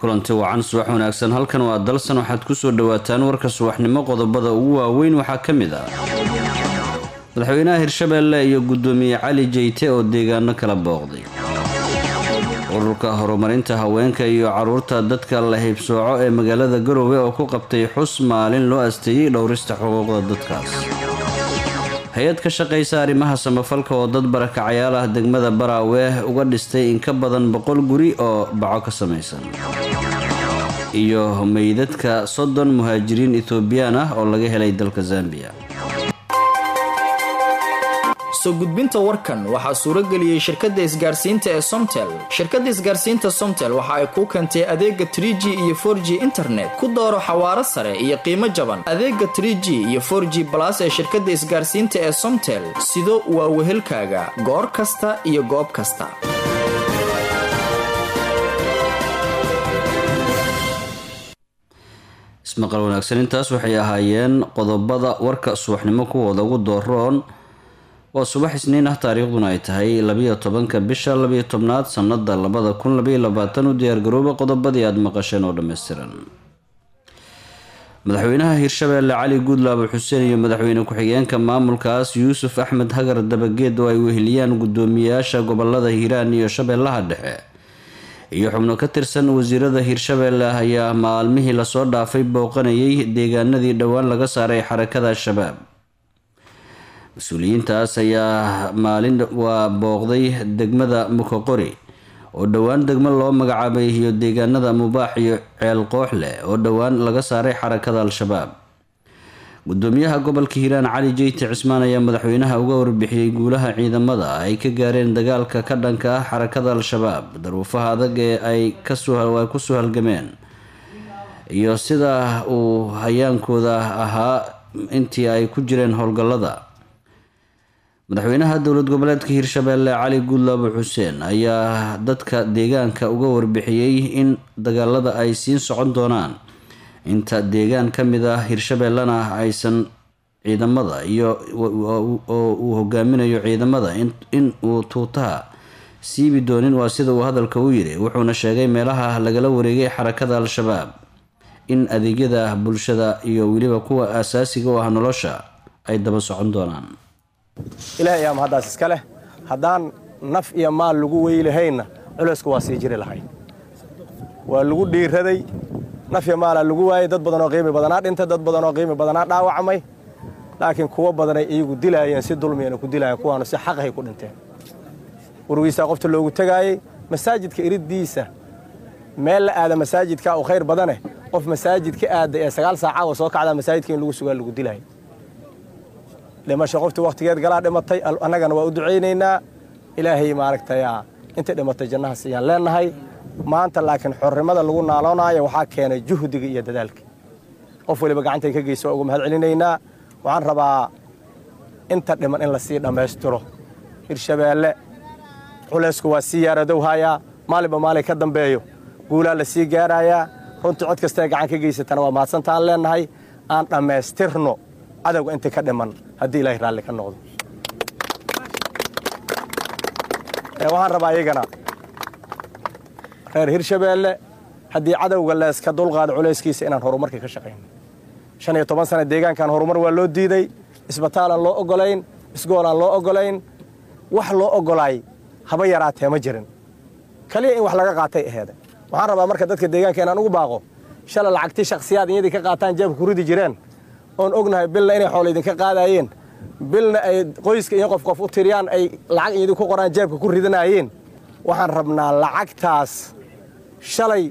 kulanti wacan subax wanaagsan halkan waa dalsan waxaad kusoo dhawaataan warka subaxnimo qodobada ugu waaweyn waxaa ka mid ah madaxweynaha hirshabeelle iyo guddoomiye cali jeyte oo deegaano kala booqday ururka horumarinta haweenka iyo caruurta dadka la haybsooco ee magaalada garowe oo ku qabtay xus maalin loo asteeyey dhowrista xuquuqda dadkaas hay-ad ka shaqaysa arrimaha samafalka oo dad barakacayaal ah degmada baraawe uga dhistay in ka badan boqol guri oo baco ka samaysan iyo meydadka soddon muhaajiriin etoobiyaan ah oo laga helay dalka zambiya soo gudbinta warkan waxaa suurageliyey shirkadda isgaarsiinta ee somtel shirkadda isgaarsiinta somtel waxa ay kuu keentay adeega trig iyo for g internet ku dooro xawaaro sare iyo qiimo jaban adeega trg iyo for g balas ee shirkadda isgaarsiinta ee somtel sido waa wehelkaaga goor kasta iyo goob kasta ismaqal wanaagsan intaas waxay ahaayeen qodobada warka subaxnimo kuwooda ugu dooroon waa subax isniin ah taariikhduna ay tahay labiyo tobanka bisha labiyo tobnaad sanada labada kun labaiyo labaatan u diyaargarooba qodobadii aada maqasheen oo dhammaystiran madaxweynaha hirshabeelle cali guudlaabo xuseen iyo madaxweyne ku-xigeenka maamulkaas yuusuf axmed hagar dabageed oo ay weheliyaan guddoomiyayaasha gobolada hiiraan iyo shabeellaha dhexe iyo xubno ka tirsan wasiirada hirshabeelle ayaa maalmihii lasoo dhaafay booqanayay deegaanadii dhowaan laga saaray xarakada al-shabaab mas-uuliyiintaas ayaa maalin waa booqday degmada mukoqori oo dhowaan degmo loo magacaabay iyo deegaanada mubaax iyo ceel koox leh oo dhowaan laga saaray xarakada al-shabaab gudoomiyaha gobolka hiiraan cali jeyti cismaan ayaa madaxweynaha uga warbixiyey guulaha ciidamada ay ka gaareen dagaalka ka dhanka ah xarakada al-shabaab daruufaha adag ee ay kusoo halgameen iyo sida uu hayaankooda ahaa intii ay ku jireen howlgallada madaxweynaha dowlad goboleedka hirshabeelle cali guudlaabo xuseen ayaa dadka deegaanka uga warbixiyey in dagaalada ay siin socon doonaan inta deegaan ka mid ah hirshabeellena aysan ciidamada iyo oo uu hogaaminayo ciidamada in uu tuutaha siibi doonin waa sida uu hadalka u yiri wuxuuna sheegay meelaha lagala wareegay xarakada al-shabaab in adeegyada bulshada iyo weliba kuwa asaasiga u ah nolosha ay daba socon doonaan ilaah ayaa mahaddaas iska leh haddaan naf iyo maal lagu weylahaynna culeysku waa sii jiri lahay waa lagu dhiiraday naf iyo maalaa lagu waayey dad badanoo qiimi badanaa dhintay dad badanoo qiimi badanaa dhaawacmay laakiin kuwo badanay iyagu dilaayeen si dulmiyana ku dilaayeen kuwaanu si xaqahay ku dhinteen wargiisaa qofta loogu tegaayey masaajidka iriddiisa meel la aada masaajidka u khayr badane qof masaajid ka aada ee sagaal saacawa soo kacdaa masaajidka in lagu sugaa lagu dilaayay dhimasho qoftii wakhtigeed galaa dhimatay annagana waa u ducaynaynaa ilaahay maaragtay intay dhimatay jannahaas ayaan leennahay maanta laakiin xornimada lagu naaloonaayo waxaa keenay juhdiga iyo dadaalka qof waliba gacantay ka geyso waa ugu mahad celinaynaa waxaan rabaa inta dhiman in lasii dhammaystiro hirshabeelle culaysku waa sii yaaradowhayaa maalinba maalin ka dambeeyo guulaa la sii gaarayaa runtii cod kastae gacan ka geysatana waa mahadsantaan leennahay aan dhammaystirno cadowga inta ka dhiman haddii ilaahay raalli ka noqdo waxaan rabaa iyagana reer hirshabeelle haddii cadowga leeska dulqaado culayskiisa inaan horumarka ka shaqayno shan iyo toban sana deegaankan horumar waa loo diiday isbataalaan loo ogolayn isgoolaan loo ogolayn wax loo ogolaay haba yaraatee ma jirin kaliya in wax laga qaatay aheeda waxaan rabaa marka dadka deegaanka inaan ugu baaqo shala lacagtii shakhsiyaad iyadii ka qaataan jeebka ku ridi jireen oon ognahay bilna inay xoolo idinka qaadaayeen bilna ay qoyska iyo qof qof u tiriyaan ay lacag idinku qoraan jeebka ku ridanaayeen waxaan rabnaa lacagtaas shalay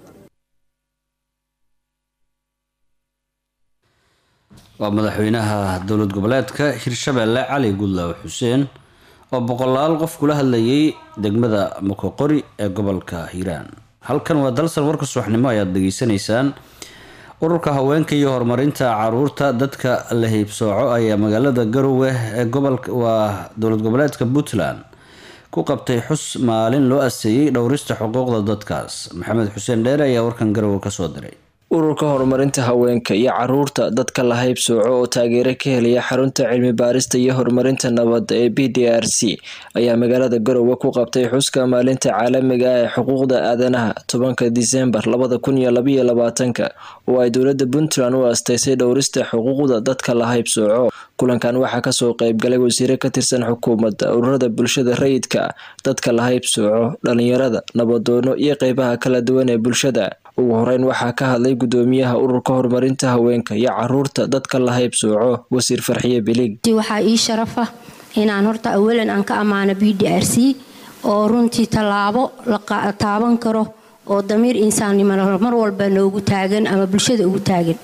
waa madaxweynaha dowlad goboleedka hirshabeelle cali guudlaawo xuseen oo boqolaal qof kula hadlayay degmada mokoqori ee gobolka hiiraan halkan waa dalsan warka subaxnimo ayaad dhageysanaysaan ururka haweenka iyo horumarinta caruurta dadka la hiybsooco ayaa magaalada garowe ee gobolka waa dowlad goboleedka puntland ku qabtay xus maalin loo aseeyey dhowrista xuquuqda dadkaas maxamed xuseen dheere ayaa warkan garowe kasoo diray ururka horumarinta haweenka iyo caruurta dadka la haybsooco oo taageero ka helaya xarunta cilmi baarista iyo horumarinta nabadda ee b d r c ayaa magaalada garowe ku qabtay xuska maalinta caalamiga ah ee xuquuqda aadanaha tobanka disembar labada kun iyo labaiyo labaatanka oo ay dowlada puntland u asteysay dhowrista xuquuqda dadka la haybsooco kulankan waxaa kasoo qeybgalay wasiire ka tirsan xukuumadda ururada bulshada rayidka dadka la haybsooco dhalinyarada nabadoono iyo qeybaha kala duwan ee bulshada ugu horeyn waxaa ka hadlay gudoomiyaha ururka horumarinta haweenka iyo caruurta dadka la haybsooco wasiir farxiye bilig waxaa ii sharafa inaan horta awalan aan ka ammaano b d r c oo runtii tallaabo la taaban karo oo damiir insaannimo mar walba noogu taagan ama bulshada ugu taagan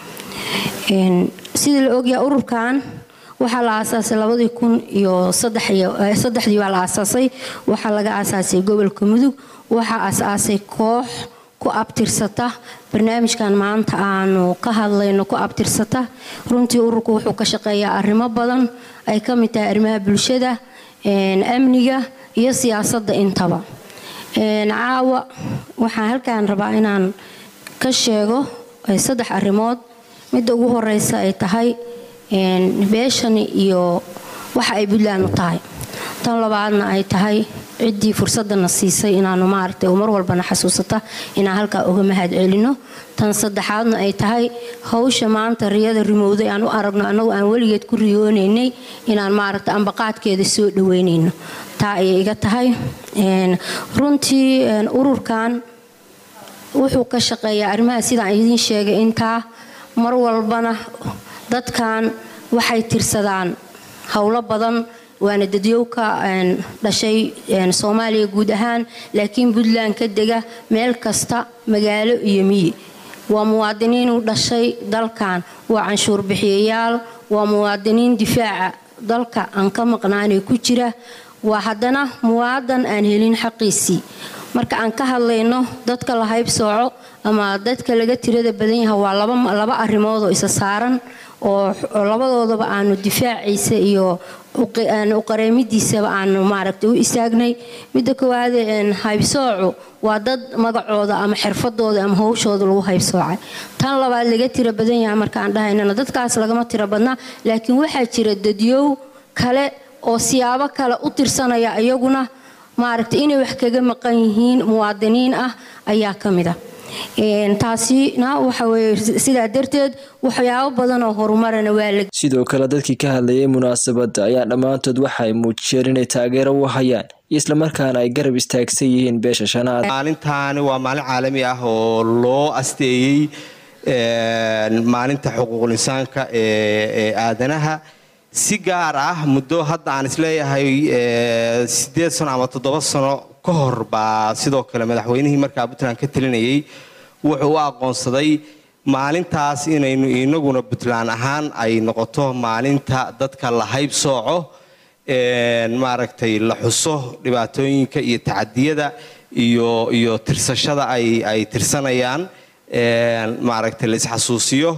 sida la ogyaha ururkan waxaa la aasaasay labadii kun iyo saddexdii baa la aasaasay waxaa laga aasaasay gobolka mudug waxaa aasaasay koox ku abtirsata barnaamijkan maanta aanu ka hadlayno ku abtirsata runtii ururku wuxuu ka shaqeeyaa arrimo badan ay ka mid tahay arrimaha bulshada amniga iyo siyaasadda intaba caawa waxaan halkaan rabaa inaan ka sheego saddex arrimood midda ugu horeysa ay tahay beeshani iyo waxa ay puntland u tahay tan labaadna ay tahay ciddii fursadana siisay inaanu maaragtay mar walbana xasuusata inaan halkaa uga mahad celino tan saddexaadna ay tahay hawsha maanta riyada rimowday aan u aragno annagu aan weligeed ku riyoonaynay inaan maaragta ambaqaadkeeda soo dhaweynayno taa ayay iga tahay runtii ururkan wuxuu ka shaqeeyaa arrimaha sidaan idiin sheegay intaa mar walbana dadkan waxay tirsadaan howlo badan waana dadyow ka dhashay soomaaliya guud ahaan laakiin puntland ka dega meel kasta magaalo iyo miyi waa muwaadiniin u dhashay dalkan waa canshuur bixiyayaal waa muwaadiniin difaaca dalka aan ka maqnaanee ku jira waa haddana muwaadan aan helin xaqiisii marka aan ka hadlayno dadka la haybsooco ama dadka laga tirada badan yaha waa laba arrimoodoo isa saaran oo labadoodaba aanu difaaciisa iyo uqareemidiisaba aanu maaragta u istaagnay midda koowaad haybsoocu waa dad magacooda ama xirfadooda ama howshooda lagu haybsoocay tan labaad laga tira badan yaha markaan dhahaynana dadkaas lagama tira badnaa laakiin waxaa jira dadyow kale oo siyaabo kale u tirsanaya iyaguna maaragta inay wax kaga maqan yihiin muwaadiniin ah ayaa ka mid a taasina waxaweye sidaa darteed waxyaabo badan oo horumarana waa la sidoo kale dadkii ka hadlayay munaasabadda ayaa dhammaantood waxay muujiyeen inay taageero u hayaan islamarkaana ay garab istaagsan yihiin beesha shanaad maalintaani waa maalin caalami ah oo loo asteeyey maalinta xuquuqul insaanka ee aadanaha si gaar ah muddo hadda aan isleeyahay sideed sano ama toddoba sano ka hor baa sidoo kale madaxweynihii markaa puntland ka talinayay wuxuu u aqoonsaday maalintaas inaynu inaguna puntland ahaan ay noqoto maalinta dadka la hayb sooco maaragtay la xuso dhibaatooyinka iyo tacadiyada iyo iyo tirsashada ay ay tirsanayaan maaragtay la isxasuusiyo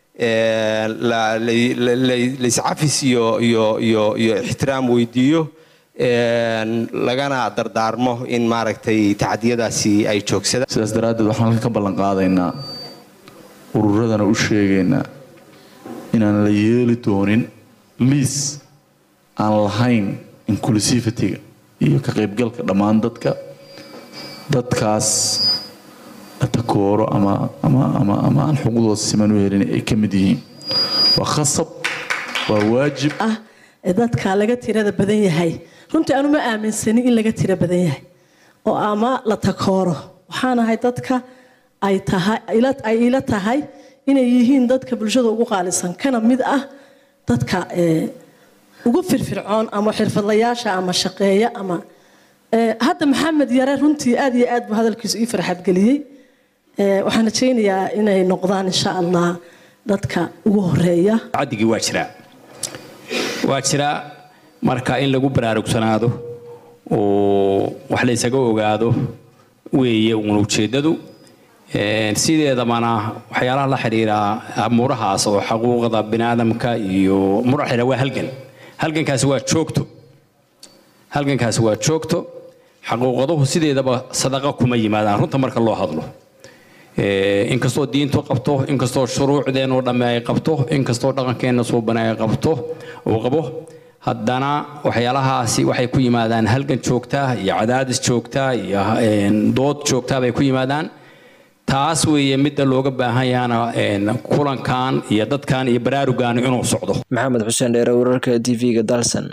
laiscafis iyo iyo iyo iyo ixtiraam weydiiyo lagana dardaarmo in maaragtay tacadiyadaasi ay joogsadaan sidaas daraaddeed waxaan halkan ka ballan qaadaynaa ururadana u sheegaynaa inaan la yeeli doonin liis aan lahayn inclusivity-ga iyo ka qaybgalka dhammaan dadka dadkaas la takooro ama ama ama ama aan xuquuqdooda siman u helin ay ka mid yihiin waa khasab waa waajib ah ee dadka laga tirada badan yahay runtii aanu ma aaminsanin in laga tira badan yahay oo ama la takooro waxaan ahay dadka ay tahay ay ila tahay inay yihiin dadka bulshada ugu qaalisan kana mid ah dadka ugu firfircoon ama xirfadlayaasha ama shaqeeya ama hadda maxamed yare runtii aad iyo aad buu hadalkiisu ii farxadgeliyey waxaan rajaynayaa inay noqdaan insha allah dadka ugu horeeya cadigii waa jiraa waa jiraa marka in lagu baraarugsanaado oo wax la ysaga ogaado weeye uun ujeeddadu sideedabana waxyaalaha la xidhiira amuurahaas oo xuquuqda biniaadamka iyo mura xidhiira waa halgan halgankaasi waa joogto halgankaasi waa joogto xaquuqaduhu sideedaba sadaqa kuma yimaadaan runta marka loo hadlo inkastoo diintu qabto inkastoo shuruucdeenoo dhamme ay qabto inkastoo dhaqankeenna suuban ay qabto uu qabo haddana waxyaalahaasi waxay ku yimaadaan halgan joogta iyo cadaadis joogta iyo dood joogta bay ku yimaadaan taas weeye midda looga baahan yahana kulankan iyo dadkan iyo baraarugan inuu socdo maxamed xuseen dheere wararka t v-ga dalsan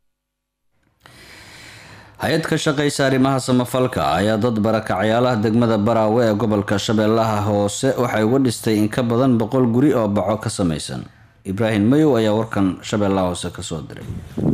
hay-ad ka shaqaysa arrimaha samafalka ayaa dad barakacyaalaha degmada baraawe ee gobolka shabeellaha hoose waxay uga dhistay in ka badan boqol guri oo baco ka samaysan ibraahim mayow ayaa warkan shabeellaha hoose kasoo diray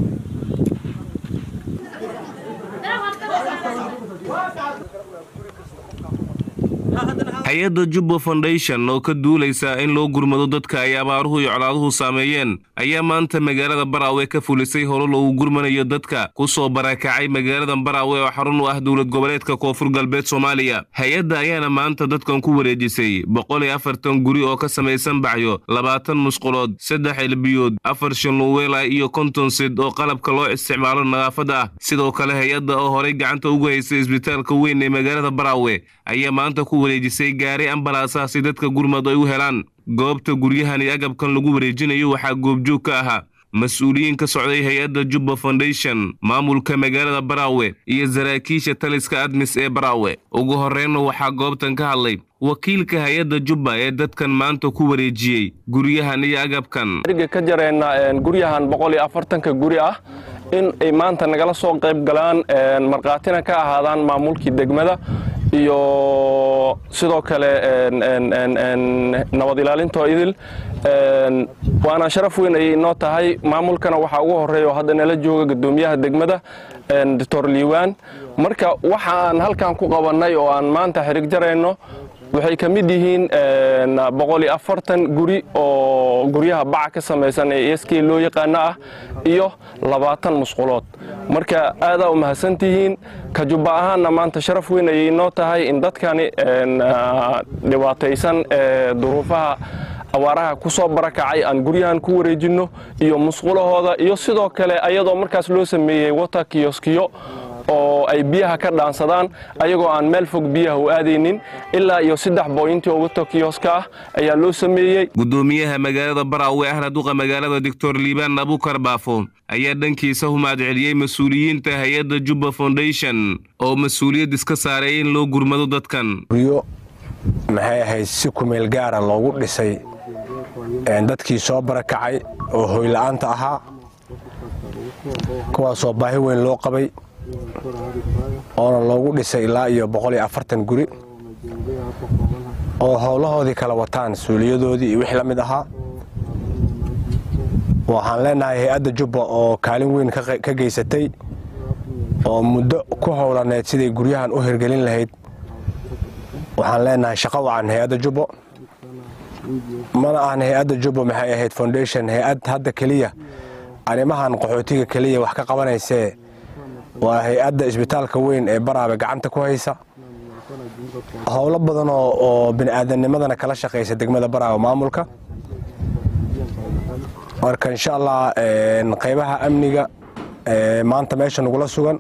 hay-adda jubbo foundation oo ka duulaysa in loo gurmado dadka ay abaaruhu iyo colaaduhu saameeyeen ayaa maanta magaalada baraawe ka fulisay holo loogu gurmanayo dadka ku soo barakacay magaalada baraawe oo xarun u ah dowlad goboleedka koonfur galbeed soomaaliya hay-adda ayaana maanta dadkan ku wareejisay boqol iyo afartan guri oo ka samaysan bacyo labaatan musqulood saddex elbiyood afar shanluweela iyo konton sid oo qalabka loo isticmaalo nadaafadda ah sidoo kale hay-adda oo horay gacanta ugu haysay isbitaalka weyn ee magaalada baraawe ayaa maanta ku wareejisay gaari ambalaasaasi dadka gurmad ay u helaan goobta guryahan iyo agabkan lagu wareejinayo waxaa goobjoog ka ahaa mas-uuliyiin ka socday hay-adda jubba foundation maamulka magaalada baraawe iyo saraakiisha taliska admis ee baraawe ugu horreynna waxaa goobtan ka hadlay wakiilka hay-adda jubba ee dadkan maanta ku wareejiyey guryahan iyo agabkan ka jareenna guryahan boqol iyo afartanka guri ah in ay maanta nagala soo qayb galaan markhaatina ka ahaadaan maamulkii degmada iyo sidoo kale nabad ilaalintoo idil waana sharaf weyn ayay inoo tahay maamulkana waxaa ugu horeeya oo hadda nala jooga guddoomiyaha degmada doctor liiwaan marka waxa aan halkan ku qabannay oo aan maanta xirig jarayno waxay ka mid yihiin boqol iyo afartan guri oo guryaha baca ka samaysan ee sk loo yaqaano ah iyo labaatan musqulood marka aadaa u mahadsantihiin ka jubba ahaanna maanta sharaf weyn ayay inoo tahay in dadkani dhibaataysan ee duruufaha abaaraha ku soo barakacay aan guryahan ku wareejinno iyo musqulahooda iyo sidoo kale ayadoo markaas loo sameeyey wata kiyoskiyo oo ay biyaha ka dhaansadaan ayagoo aan meel fog biyaha u aadaynin ilaa iyo saddex booyintii oo wata kiyoska ah ayaa loo sameeyey guddoomiyaha magaalada baraawe ahna duqa magaalada doctor liibaan abukar baafo ayaa dhankiisa humaad celiyey mas-uuliyiinta hay-adda jubba foundation oo mas-uuliyad iska saaray in loo gurmado dadkan guryo maxay ahayd si kumeel gaara loogu dhisay dadkii soo barakacay oo hoyla'aanta ahaa kuwaasoo baahi weyn loo qabay oona loogu dhisay ilaa iyo boqol iyo afartan guri oo howlahoodii kala wataan suuliyadoodii iyo wixii la mid ahaa waxaan leenahay hay-adda jubba oo kaalin weyn ka geysatay oo muddo ku howlaneed siday guryahan u hirgelin lahayd waxaan leenahay shaqo wacan hay-adda jubbo mana ahan hay-adda jubbo maxay ahayd foundation hay-ad hadda keliya arrimahan qaxootiga keliya wax ka qabanaysee waa hay-adda isbitaalka weyn ee baraabe gacanta ku haysa howlo badan oo bini'aadamnimadana kala shaqaysa degmada baraabe maamulka marka insha allah qaybaha amniga maanta meesha nagula sugan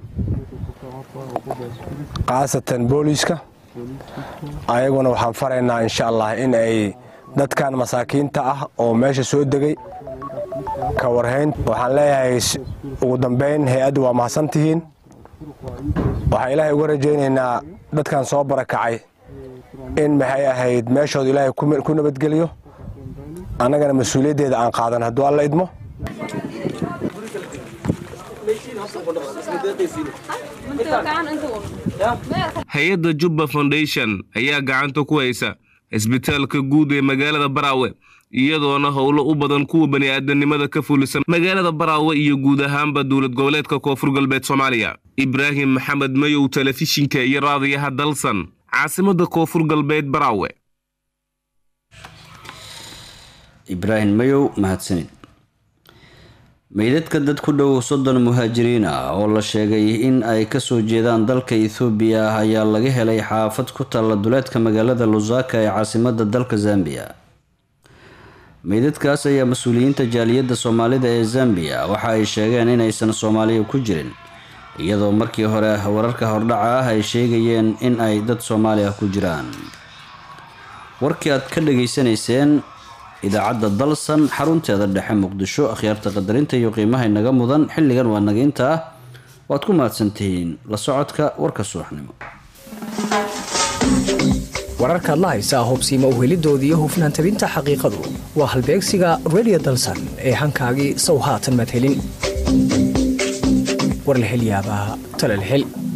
khaasatan booliiska ayaguna waxaan faraynaa insha allah in ay dadkan masaakiinta ah oo meesha soo degay ka warhayn waxaan leeyahay ugu dambayn hay-addu waa mahadsantihiin waxaan ilaahay uga rajaynaynaa dadkan soo barakacay in maxay ahayd meeshooda ilaahay ku nabadgeliyo annagana mas-uuliyaddeeda aan qaadan hadduu alla idmo hay-adda jubba foundation ayaa gacanta ku haysa isbitaalka guud ee magaalada baraawe iyadoona howlo u badan kuwa bani'aadanimada ka fulisan magaalada baraawe iyo guud ahaanba dowlad goboleedka koonfur galbeed soomaaliya ibraahim maxamed mayow telefishinka iyo raadiyaha dalsan caasimadda koonfur galbeed baraawe ibraahim mayow mahadsanid meydadka dad ku dhow soddon muhaajiriin ah oo la sheegay in ay kasoo jeedaan dalka ethoobiya ayaa laga helay xaafad ku taalla duleedka magaalada lusaka ee caasimada dalka zambiya meydadkaas ayaa mas-uuliyiinta jaaliyadda soomaalida ee zambiya waxa ay sheegeen inaysan soomaaliya ku jirin iyadoo markii hore wararka hordhaca ah ay sheegayeen in ay dad soomaaliya ku jiraan warkii aad ka dhageysanayseen idaacadda dalsan xarunteeda dhexe muqdisho akhyaarta qadarinta iyo qiimaha inaga mudan xilligan waa naga inta ah waad ku mahadsantihiin la socodka warka subaxnimo wararkaad la haysaa hubsiima uhelidoodii iyo hufnaan tabinta xaqiiqadu waa halbeegsiga radio dalsan ee hankaagii sow haatan madhelin war la hel yaabaa tala la hel